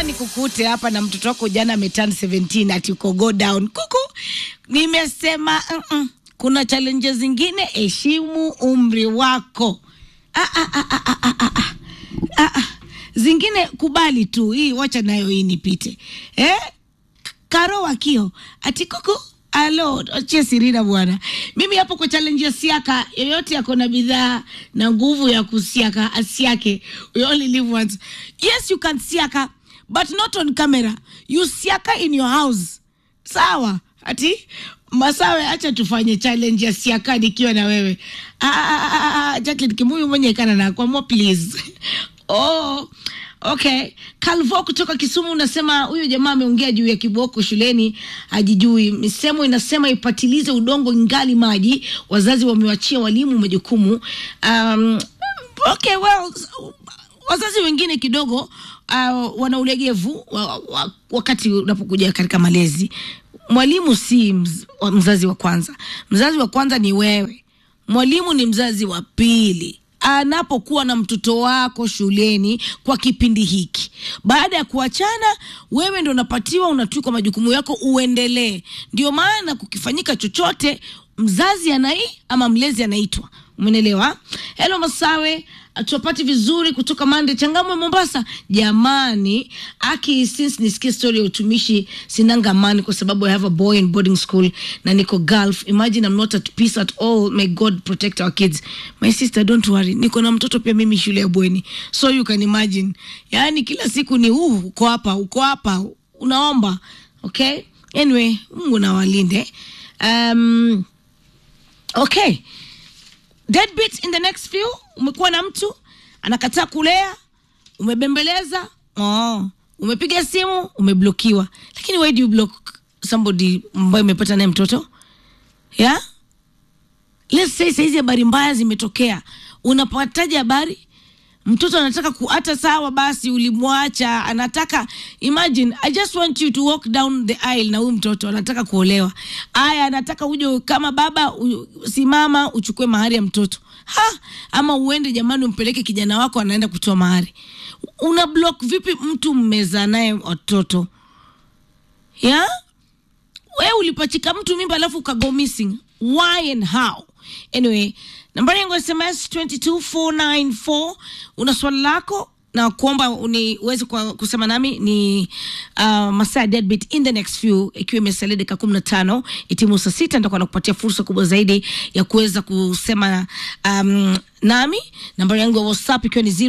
nikukute hapa na mtoto wako jana ameturn 17 ati uko go down kuku. Nimesema mm -mm. kuna challenges zingine, heshimu umri wako. Ah, ah, ah, ah, ah, ah, ah. Ah, ah. Zingine kubali tu, hii wacha nayo hii nipite eh? Karo wakio ati kuku Alo, achia Sirina bwana. Mimi hapo kwa challenge ya siaka, yoyote yako na bidhaa na nguvu ya kusiaka asiake. We only live once. Yes, you can siaka, but not on camera. You siaka in your house. Sawa? Ati Masawe, acha tufanye challenge ya siaka nikiwa na wewe. Ah, ah, ah, ah, Jacqueline Kimuyu mwenye kana na kwa mo please. Oh, okay. Calvo kutoka Kisumu unasema huyo jamaa ameongea juu ya kiboko shuleni ajijui. Misemo inasema ipatilize udongo ingali maji. Wazazi wamewachia walimu majukumu. Um, okay, well, wazazi wengine kidogo uh, wana ulegevu wa, wa, wakati unapokuja katika malezi. Mwalimu si mz, wa- mzazi wa kwanza. Mzazi wa kwanza ni wewe. Mwalimu ni mzazi wa pili anapokuwa na mtoto wako shuleni kwa kipindi hiki. Baada ya kuachana, wewe ndo unapatiwa, unatwikwa majukumu yako, uendelee. Ndio maana kukifanyika chochote, mzazi anai ama mlezi anaitwa. Umenelewa? Hello Masawe, tupati vizuri kutoka Mande Changamwe Mombasa. Jamani, aki since nisikie story ya utumishi sinanga amani kwa sababu I have a boy in boarding school na niko Gulf. Imagine I'm not at peace at all. May God protect our kids. My sister, don't worry. Niko na mtoto pia mimi shule ya bweni. So you can imagine. Yaani kila siku ni huu uko hapa, uko hapa, unaomba. Okay? Anyway, Mungu na walinde. Um, okay deadbeat in the next few umekuwa na mtu anakataa kulea umebembeleza oh. umepiga simu umeblokiwa lakini why do you block somebody ambayo umepata naye mtoto yeah? let's say saizi habari mbaya zimetokea unapataje habari mtoto anataka ku hata sawa basi ulimwacha anataka imagine i just want you to walk down the aisle na huyu mtoto anataka kuolewa aya anataka uje kama baba u, simama uchukue mahari ya mtoto ha ama uende jamani umpeleke kijana wako anaenda kutoa mahari una block vipi mtu mmeza naye watoto yeah? we ulipachika mtu mimba alafu ukago missing why and how anyway nambari yangu ya sms 22494 una swali lako na kuomba uniweze kwa kusema nami ni uh, masaa ya deadbeat in the next few ikiwa imesalia dakika kumi na tano itimu saa sita nitakuwa nakupatia fursa kubwa zaidi ya kuweza kusema um, nami nambari yangu ya whatsapp ikiwa ni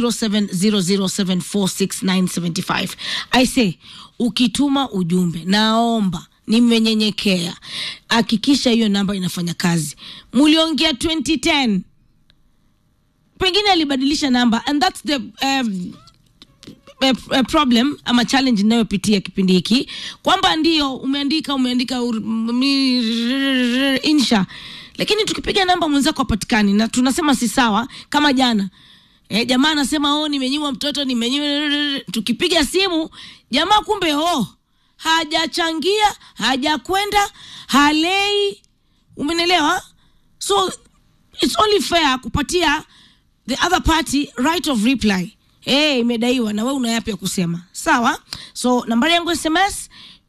0700746975 i say ukituma ujumbe naomba nimenyenyekea hakikisha hiyo namba inafanya kazi muliongea 2010 pengine alibadilisha namba and thats the um, a, a problem ama challenge inayopitia kipindi hiki kwamba ndio umeandika umeandika ur- mi- insha lakini tukipiga namba mwenzako apatikani na tunasema si sawa kama jana E, jamaa anasema oh, nimenyimwa mtoto nimenyimwa tukipiga simu jamaa kumbe oh, hajachangia hajakwenda halei umenelewa so it's only fair kupatia the other party right of reply hey, imedaiwa na we una yapi ya kusema sawa so nambari yangu sms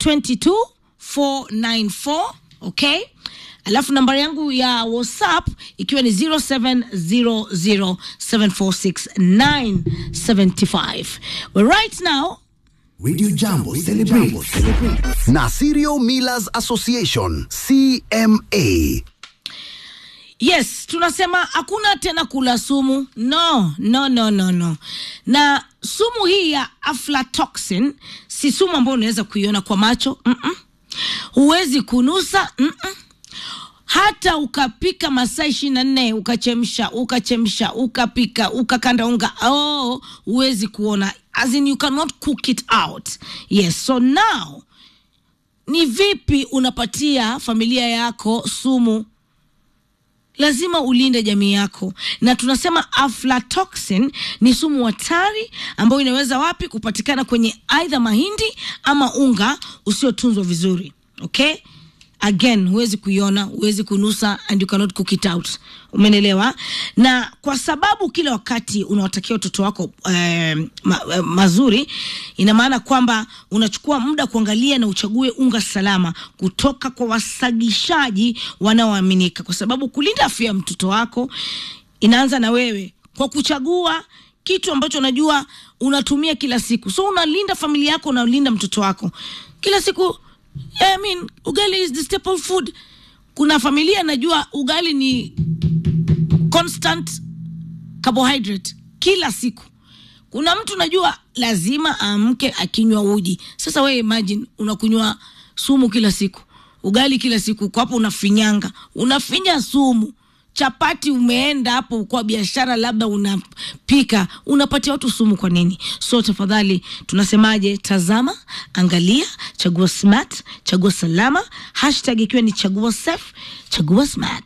22494 okay alafu nambari yangu ya whatsapp ikiwa ni 0700746975 well, right now Radio Jambo celebrate na Serial Millers Association CMA. yes tunasema hakuna tena kula sumu no no no no no na sumu hii ya aflatoxin si sumu ambayo unaweza kuiona kwa macho Mm-mm. huwezi kunusa Mm-mm. hata ukapika masaa ishiri na nne ukachemsha ukachemsha ukapika ukakanda unga oh, huwezi kuona as in you cannot cook it out yes so now ni vipi unapatia familia yako sumu lazima ulinde jamii yako na tunasema aflatoxin ni sumu hatari ambayo inaweza wapi kupatikana kwenye aidha mahindi ama unga usiotunzwa vizuri okay again huwezi kuiona huwezi kunusa and you cannot cook it out umenelewa na kwa sababu kila wakati unawatakia watoto wako eh, ma, eh, mazuri ina maana kwamba unachukua muda kuangalia na uchague unga salama kutoka kwa wasagishaji wanaoaminika kwa sababu kulinda afya ya mtoto wako inaanza na wewe kwa kuchagua kitu ambacho unajua unatumia kila siku so unalinda familia yako unalinda mtoto wako kila siku I mean, ugali is the staple food kuna familia najua ugali ni constant carbohydrate kila siku kuna mtu najua lazima aamke akinywa uji sasa wewe imagine unakunywa sumu kila siku ugali kila siku uko hapo unafinyanga unafinya sumu chapati umeenda hapo kwa biashara labda unapika unapatia watu sumu kwa nini so tafadhali tunasemaje tazama angalia chagua smart chagua salama hashtag ikiwa ni chagua safe chagua smart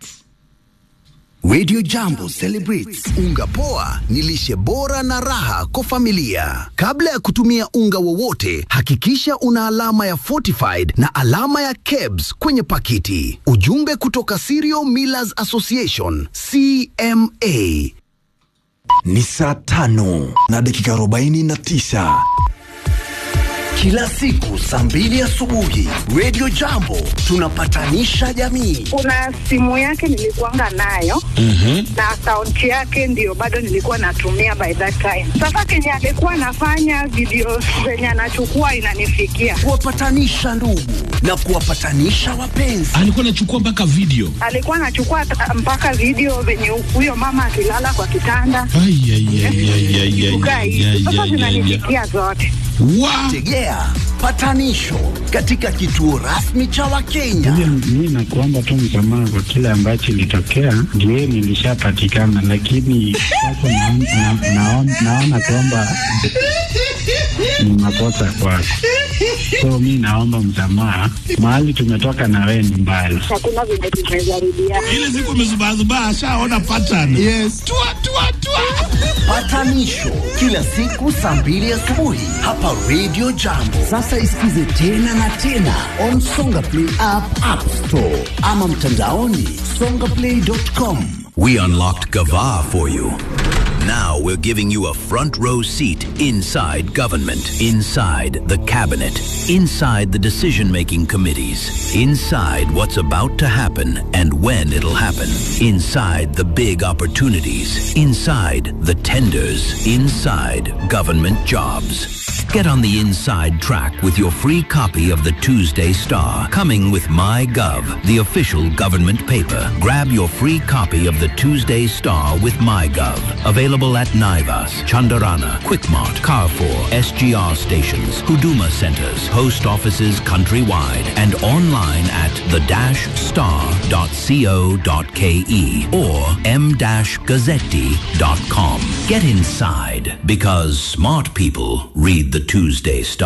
Radio Jambo celebrates unga poa ni lishe bora na raha kwa familia. Kabla ya kutumia unga wowote, hakikisha una alama ya fortified na alama ya KEBS kwenye pakiti. Ujumbe kutoka Cereal Millers Association CMA. Ni saa tano na dakika arobaini na tisa. Kila siku saa mbili asubuhi, Radio Jambo tunapatanisha jamii. kuna simu yake nilikuanga nayo na akaunti yake ndio bado nilikuwa natumia by that time. Sasa kenye alikuwa anafanya video zenye anachukua inanifikia, Kuwapatanisha ndugu na kuwapatanisha wapenzi. alikuwa anachukua mpaka video alikuwa anachukua ta- mpaka video venye huyo mama akilala kwa kitanda Ai, ai, ai, ai, ai, ai, kukaa ai, hivi. ai, Sasa ai, ai, ai. zinanifikia zote. Wa- Tegea patanisho katika kituo rasmi cha Wakenya. Mi nakuomba tu msamaha kwa kile ambacho ilitokea, ndio nilishapatikana, lakini sasa naon- na- naon- naona kwamba ni makosa kwako, so mi naomba msamaha. Mahali tumetoka na wewe ni mbali. Hakuna venye tumejaribiana. ile siku amezubazubaa ashaona pattern yes. tua, tua, tua. Patanisho kila siku saa mbili asubuhi hapa Radio Jambo. Sasa isikize tena na tena on Songa Play app, App Store ama mtandaoni songaplay.com. We unlocked Gava for you. Now we're giving you a front row seat inside government, inside the cabinet, inside the decision making committees, inside what's about to happen and when it'll happen, inside the big opportunities, inside the tenders, inside government jobs. Get on the inside track with your free copy of the Tuesday Star, coming with MyGov, the official government paper. Grab your free copy of the Tuesday Star with MyGov. Available at Naivas, Chandarana, Quickmart, Carrefour, SGR stations, Huduma centers, post offices countrywide, and online at the-star.co.ke or m-gazzetti.com. Get inside because smart people read the Tuesday Star.